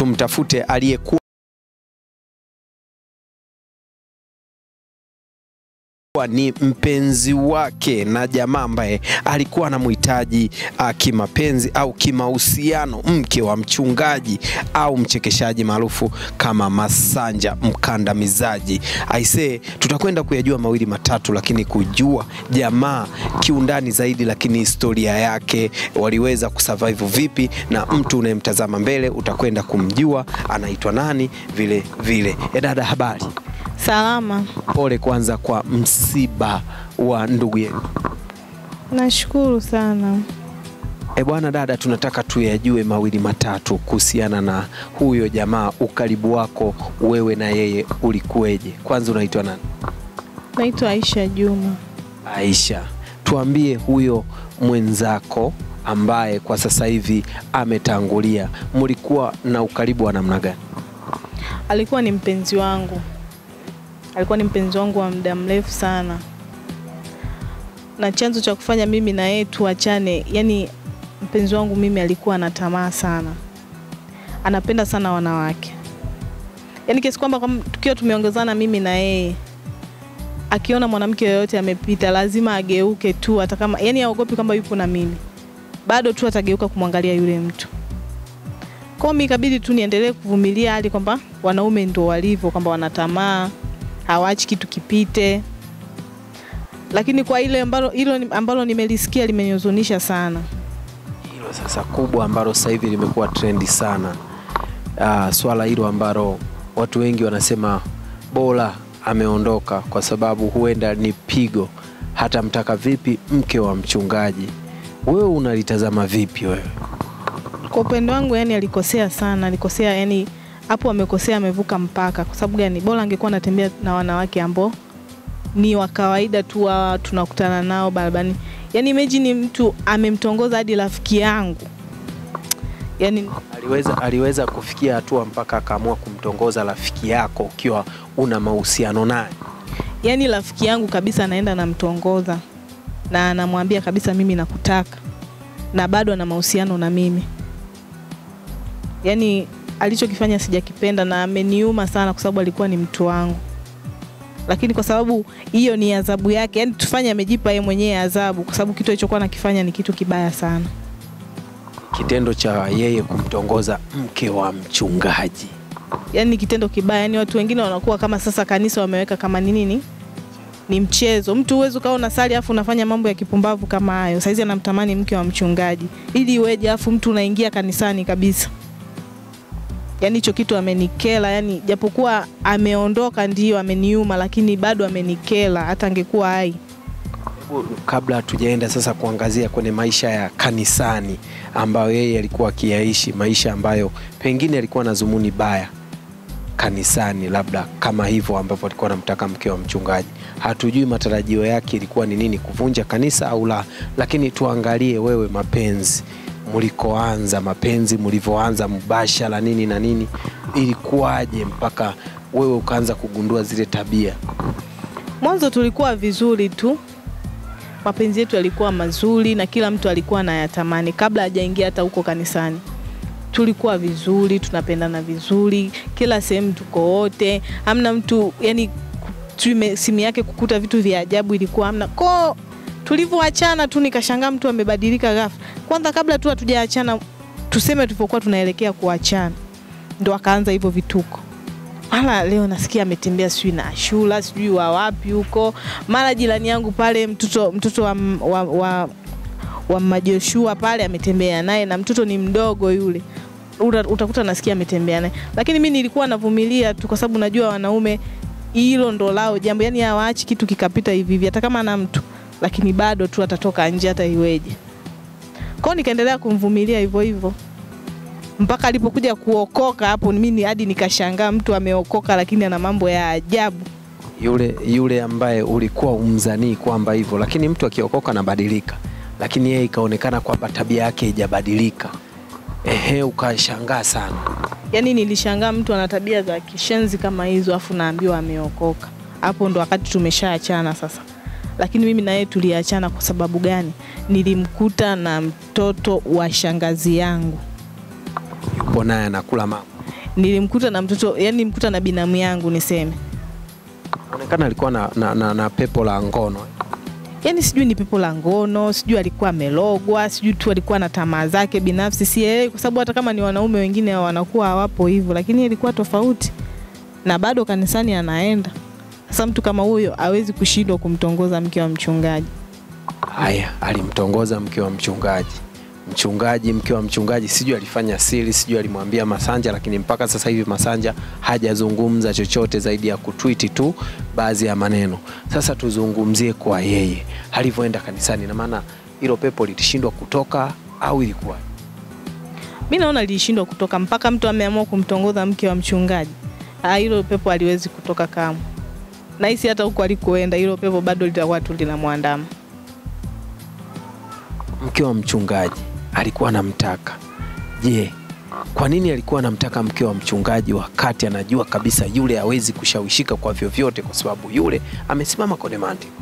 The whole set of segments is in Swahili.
tumtafute aliyekuwa ni mpenzi wake na jamaa ambaye alikuwa anamhitaji uh, kimapenzi au kimahusiano, mke wa mchungaji au mchekeshaji maarufu kama Masanja mkandamizaji. Aisee, tutakwenda kuyajua mawili matatu, lakini kujua jamaa kiundani zaidi, lakini historia yake waliweza kusurvive vipi, na mtu unayemtazama mbele utakwenda kumjua anaitwa nani vile vile. E dada, habari? Salama. Pole kwanza kwa msiba wa ndugu yenu. Nashukuru sana. E bwana dada, tunataka tuyajue mawili matatu kuhusiana na huyo jamaa. Ukaribu wako wewe na yeye ulikuweje? Kwanza unaitwa nani? Naitwa Aisha Juma. Aisha, tuambie huyo mwenzako ambaye kwa sasa hivi ametangulia, mlikuwa na ukaribu wa namna gani? Alikuwa ni mpenzi wangu, alikuwa ni mpenzi wangu wa muda mrefu sana, na chanzo cha kufanya mimi na yeye tuachane, yani mpenzi wangu mimi alikuwa na tamaa sana, anapenda sana wanawake, yani kiasi kwamba kama tukiwa tumeongezana mimi na yeye akiona mwanamke yoyote amepita lazima ageuke tu, hata kama yani aogopi kwamba yupo na mimi, bado tu atageuka kumwangalia yule mtu. Kwa hiyo mimi ikabidi tu niendelee kuvumilia hali kwamba wanaume ndio walivyo, kwamba wanatamaa, hawaachi kitu kipite. Lakini kwa ile ambalo hilo ni- ambalo nimelisikia limenihuzunisha sana. Hilo sasa kubwa ambalo sasa hivi limekuwa trendi sana, ah, swala hilo ambalo watu wengi wanasema bora ameondoka, kwa sababu huenda ni pigo, hata mtaka vipi mke wa mchungaji. Wewe unalitazama vipi wewe? Kwa upendo wangu, yani alikosea sana, alikosea yani hapo amekosea, amevuka mpaka. Kwa sababu gani? Bora angekuwa anatembea na wanawake ambao ni wa kawaida tu, wa tunakutana nao barabarani. Yani imagine mtu amemtongoza hadi rafiki yangu, yani Aliweza, aliweza kufikia hatua mpaka akaamua kumtongoza rafiki yako ukiwa una mahusiano naye. yani rafiki yangu kabisa anaenda namtongoza na anamwambia kabisa mimi nakutaka na bado ana mahusiano na mimi yani alichokifanya sijakipenda na ameniuma sana kwa sababu alikuwa ni mtu wangu lakini kwa sababu hiyo ni adhabu yake yani tufanye amejipa yeye mwenyewe adhabu kwa sababu kitu alichokuwa nakifanya ni kitu kibaya sana Kitendo cha yeye kumtongoza mke wa mchungaji. yani ni kitendo kibaya yani watu wengine wanakuwa kama sasa kanisa wameweka kama ni nini ni mchezo mtu huwezi ukawa unasali afu unafanya mambo ya kipumbavu kama hayo saizi anamtamani mke wa mchungaji ili iweje afu mtu unaingia kanisani kabisa yani hicho kitu amenikela yani japokuwa ameondoka ndio ameniuma lakini bado amenikela hata angekuwa hai Hebu kabla hatujaenda sasa kuangazia kwenye maisha ya kanisani ambayo yeye alikuwa akiyaishi, maisha ambayo pengine alikuwa na zumuni baya kanisani, labda kama hivyo ambavyo alikuwa anamtaka mke wa mchungaji. Hatujui matarajio yake ilikuwa ni nini, kuvunja kanisa au la, lakini tuangalie wewe, mapenzi mlikoanza, mapenzi mlivyoanza mubashara, nini na nini, ilikuwaje mpaka wewe ukaanza kugundua zile tabia? mwanzo tulikuwa vizuri tu mapenzi yetu yalikuwa mazuri na kila mtu alikuwa anayatamani kabla hajaingia hata huko kanisani tulikuwa vizuri tunapendana vizuri kila sehemu tuko wote hamna mtu yani tume, simu yake kukuta vitu vya ajabu ilikuwa hamna ko tulivyoachana tu nikashangaa mtu amebadilika ghafla kwanza kabla tu hatujaachana tuseme tulipokuwa tunaelekea kuachana ndo akaanza hivyo vituko mara leo nasikia ametembea sijui na Ashura sijui wa wapi huko, mara jirani yangu pale mtoto mtoto wa, wa, wa, wa Majoshua pale ametembea naye na mtoto ni mdogo yule Uta- utakuta nasikia ametembea naye, lakini mi nilikuwa navumilia tu kwa sababu najua wanaume hilo ndo lao jambo, yani hawaachi kitu kikapita hivi hivi, hata kama ana mtu lakini bado tu atatoka nje hata iweje. Kwao nikaendelea kumvumilia hivyo hivyo mpaka alipokuja kuokoka hapo, mimi hadi nikashangaa mtu ameokoka, lakini ana mambo ya ajabu. yule yule ambaye ulikuwa umzanii kwamba hivyo, lakini mtu akiokoka anabadilika, lakini yeye ikaonekana kwamba tabia yake haijabadilika. Ehe, ukashangaa sana. Yaani nilishangaa mtu ana tabia za kishenzi kama hizo, afu naambiwa ameokoka. Hapo ndo wakati tumeshaachana sasa. Lakini mimi na yeye tuliachana kwa sababu gani? Nilimkuta na mtoto wa shangazi yangu. Yupo naye anakula mama. Nilimkuta na mtoto, yani nilimkuta na binamu yangu niseme. Inaonekana alikuwa na, na, na, na pepo la ngono. Yaani sijui ni pepo la ngono, sijui alikuwa amelogwa, sijui tu alikuwa na tamaa zake binafsi, sielewi, kwa sababu hata kama ni wanaume wengine wanakuwa hawapo hivyo, lakini ilikuwa tofauti, na bado kanisani anaenda. Sasa mtu kama huyo hawezi kushindwa kumtongoza mke wa mchungaji. Haya, alimtongoza mke wa mchungaji. Mchungaji, mke wa mchungaji, sijui alifanya siri, sijui alimwambia Masanja, lakini mpaka sasa hivi Masanja hajazungumza chochote zaidi ya kutwiti tu baadhi ya maneno. Sasa tuzungumzie kwa yeye alivyoenda kanisani, na maana hilo pepo litishindwa kutoka au ilikuwa Mi naona lilishindwa kutoka mpaka mtu ameamua kumtongoza mke wa mchungaji. Ah, hilo pepo haliwezi kutoka kamwe. Nahisi hata huko alikoenda hilo pepo bado litakuwa tu linamwandama. mke wa mchungaji alikuwa anamtaka. Je, kwa nini alikuwa anamtaka mke wa mchungaji wakati anajua kabisa yule hawezi kushawishika kwa vyovyote, kwa sababu yule amesimama kwenye maandiko?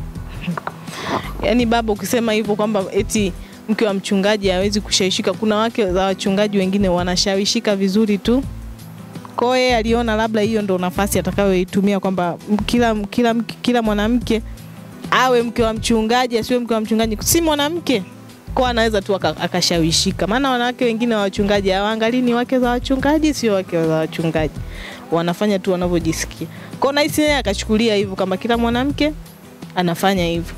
Yaani baba, ukisema hivyo kwamba eti mke wa mchungaji hawezi kushawishika, kuna wake za wachungaji wengine wanashawishika vizuri tu. Kwa hiyo yeye aliona labda hiyo ndo nafasi atakayoitumia kwamba m- kila, kila, kila mwanamke awe mke wa mchungaji, asiwe mke wa mchungaji, si mwanamke kwa anaweza tu aka- akashawishika. Maana wanawake wengine wa wachungaji hawaangalii ni wake za wachungaji, sio wake za wachungaji, wanafanya tu wanavyojisikia. Kwa hiyo nahisi yeye akachukulia hivyo kama kila mwanamke anafanya hivyo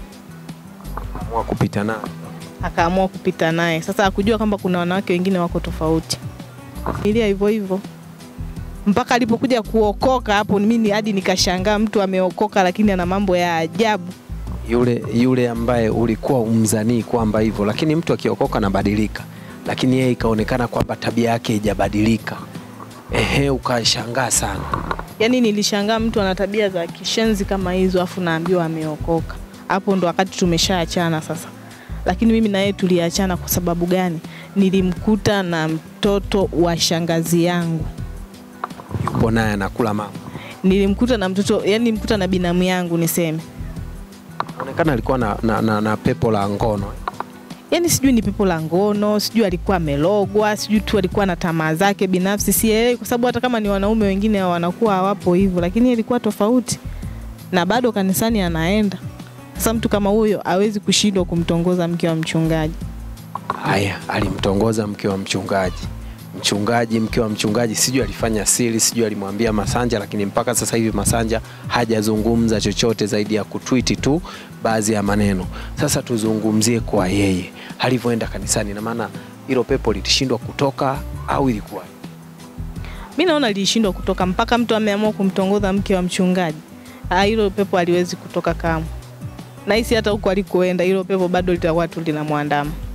Amua kupita naye. akaamua kupita naye. Sasa akujua kwamba kuna wanawake wengine wako tofauti, ilia hivyo hivyo mpaka alipokuja kuokoka. Hapo mimi hadi nikashangaa, mtu ameokoka lakini ana mambo ya ajabu. Yule yule ambaye ulikuwa umzanii kwamba hivyo, lakini mtu akiokoka anabadilika, lakini yeye ikaonekana kwamba tabia yake haijabadilika. Ehe, ukashangaa sana. Yaani nilishangaa mtu ana tabia za kishenzi kama hizo, afu naambiwa ameokoka. Hapo ndo wakati tumeshaachana sasa. Lakini mimi na yeye tuliachana kwa sababu gani? Nilimkuta na mtoto wa shangazi yangu. Yupo naye anakula mama. Nilimkuta na mtoto, yani nilimkuta na binamu yangu niseme. Inaonekana alikuwa na, na, na, na pepo la ngono. Yaani sijui ni pepo la ngono, sijui alikuwa amelogwa, sijui tu alikuwa na tamaa zake binafsi, sielewi, kwa sababu hata kama ni wanaume wengine wanakuwa hawapo hivyo, lakini ilikuwa tofauti, na bado kanisani anaenda. Sasa mtu kama huyo hawezi kushindwa kumtongoza mke wa mchungaji. Haya, alimtongoza mke wa mchungaji. Mchungaji, mke wa mchungaji, sijui alifanya siri, sijui alimwambia Masanja, lakini mpaka sasa hivi Masanja hajazungumza chochote zaidi ya kutwiti tu baadhi ya maneno. Sasa tuzungumzie kwa yeye alivyoenda kanisani, na maana hilo pepo litishindwa kutoka au ilikuwa Mi naona lilishindwa kutoka mpaka mtu ameamua kumtongoza mke wa mchungaji. Ah, hilo pepo haliwezi kutoka kamwe. Nahisi hata huko alikoenda hilo pepo bado litakuwa tu linamwandama.